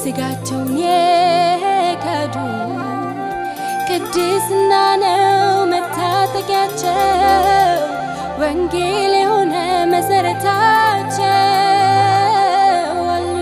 ስጋቸውን የካዱ ቅድስና ነው መታጠቂያቸው ወንጌል የሆነ መሰረታቸው አሉ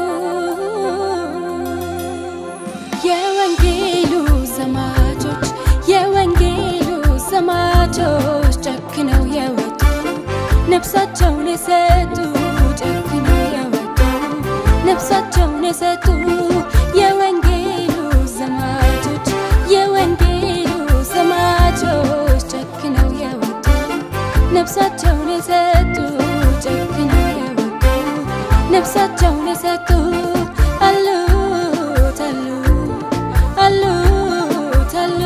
የወንጌሉ ሰማቾች የወንጌሉ ሰማቾች ጨክነው የወጡ ነፍሳቸውን የሰጡ ጨክነው የወጡ ነፍሳቸውን የሰጡ የወንጌሉ ሰማቾች የወንጌሉ ሰማቾች ጨክነው የወጡ ነፍሳቸውን የሰጡ ጨክነው የወጡ ነፍሳቸውን የሰጡ አሉት አሉ አሉት አሉ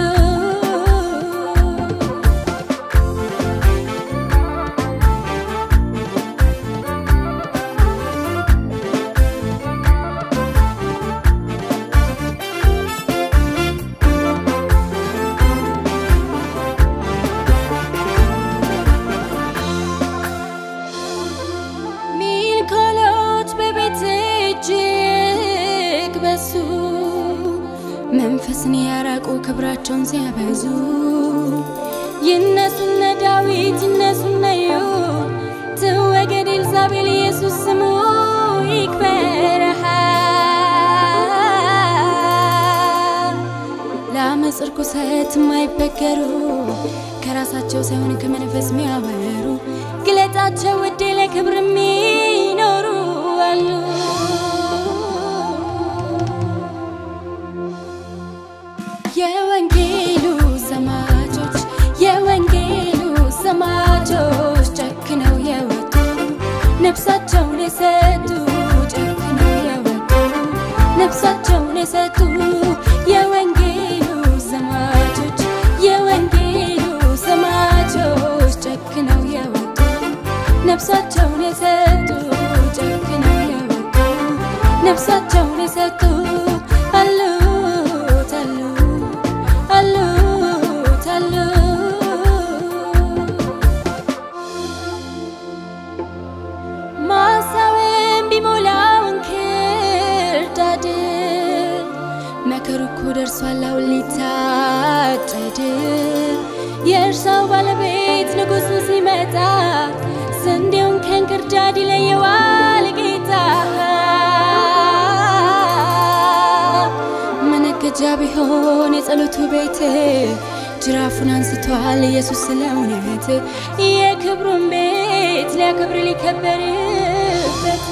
ሚልኮሎች በቤት እጅግ በሱ መንፈስን ያራቁ ክብራቸውን ሲያበዙ ይነሱነ ዳዊት ይነሱነ ዩ ትወገድ ኤልዛቤል ኢየሱስ ስሙ ይክበረሃ ለአመፅ ርኩሰት የማይበገሩ ከራሳቸው ሳይሆን ከመንፈስ የሚያበሩ ግለጣቸው ውዴ ለክብር የሚኖሩ አሉ የወንጌሉ ሰማቾች የወንጌሉ ሰማቾች ጨክነው የወጡ ነፍሳቸውን የሰጡ ጨክነው የወጡ ነፍሳቸውን የሰጡ የወንጌሉ ሰማቾች የወንጌሉ ሰማቾች ጨክነው የወጡ ነፍሳቸውን የሰጡ ጨክነው የወጡ ነፍሳቸውን የሰጡ አሉት አሉ አሉት አሉ ማሳውን ቢሞላው እንክርዳድ መከሩ እኮ ደርሷል አሁን ሊታጨድ የእርሻው ባለቤት ንጉሱ ሲመጣ ስንዴውን ከእንክርዳድ ይለየዋል ጌታ መነገጃ ቢሆን የጸሎቱ ቤት ጅራፉን አንስቷል ኢየሱስ ስለ እውነት የክብሩን ቤት ሊያከብር ሊከበርበት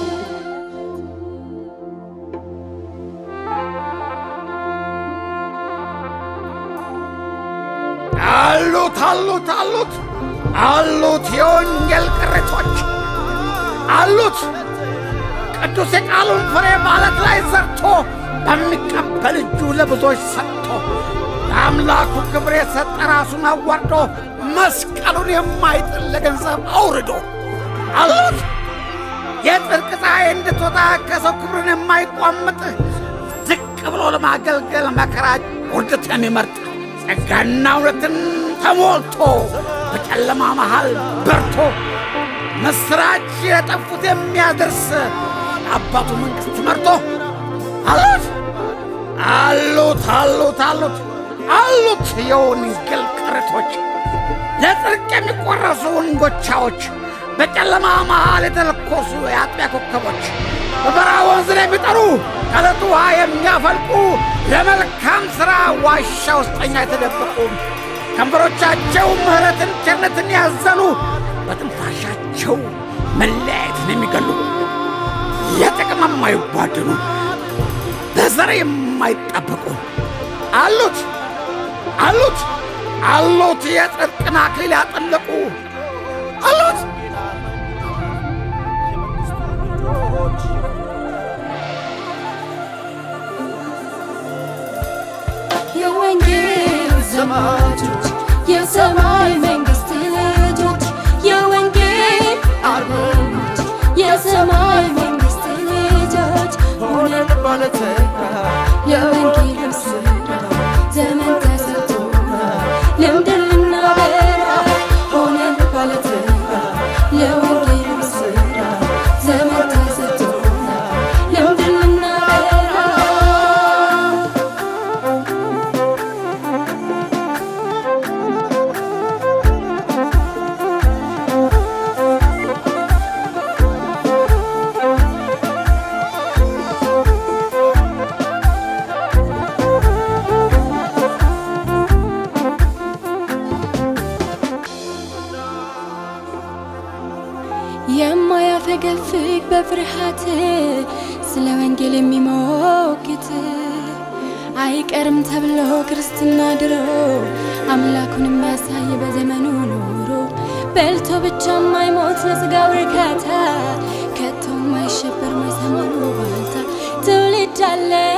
አሉት አሉት አሉት አሉት የወንጌል ቅሬቶች አሉት ቅዱስ የቃሉን ፍሬ ማለት ላይ ዘርቶ በሚቀበል እጁ ለብዙዎች ሰጥቶ ለአምላኩ ክብር የሰጠ ራሱን አዋርዶ መስቀሉን የማይጥል ለገንዘብ አውርዶ አሉት የጽድቅ ፀሐይ እንድትወጣ ከሰው ክብርን የማይቋምጥ ዝቅ ብሎ ለማገልገል መከራ ውርደት የሚመርጥ ጸጋና እውነትን ተሞልቶ በጨለማ መሃል በርቶ ምስራች የጠፉት የሚያደርስ አባቱ መንግሥት መርቶ አሉት አሉት አሉት አሉት አሉት የወንጌል ቅሪቶች ለጽድቅ የሚቆረሱ እንጎቻዎች በጨለማ መሃል የተለኮሱ የአጥቢያ ኮከቦች በበረሃ ወንዝ ላይ የሚጠሩ ከዕለቱ ውሃ የሚያፈልቁ ለመልካም ሥራ ዋሻ ውስጠኛ የተደበቁ ከንፈሮቻቸው ምሕረትን ቸርነትን ያዘሉ በትንፋሻቸው መለያየትን የሚገሉ የጥቅም የማይቧድኑ በዘር የማይጠበቁ አሉት አሉት አሉት የጽድቅን አክሊል ያጠለቁ አሉት የወንጌል ዘማቾች የሰማይ መንግስት ልጆች የወንጌል አርበኞች የሰማይ መንግስት ልጆች ሆነን ባለተጋ የወንጌል ስራ ዘመን ተሰጥቶናል ልምድን ልናበራ ሆነን ባለተጋ የወንጌል ስራ ዘመን ተሰጥቶናል ልምድን ልናበራ የሚናፍቅ በፍርሃት ስለ ወንጌል የሚሞግት አይቀርም ተብሎ ክርስትና ድሮ አምላኩን የሚያሳይ በዘመኑ ኖሮ በልቶ ብቻ ማይሞት ለስጋው እርካታ ከቶ ማይሸበር ማይሰማኑ ባልታ ትውልድ አለ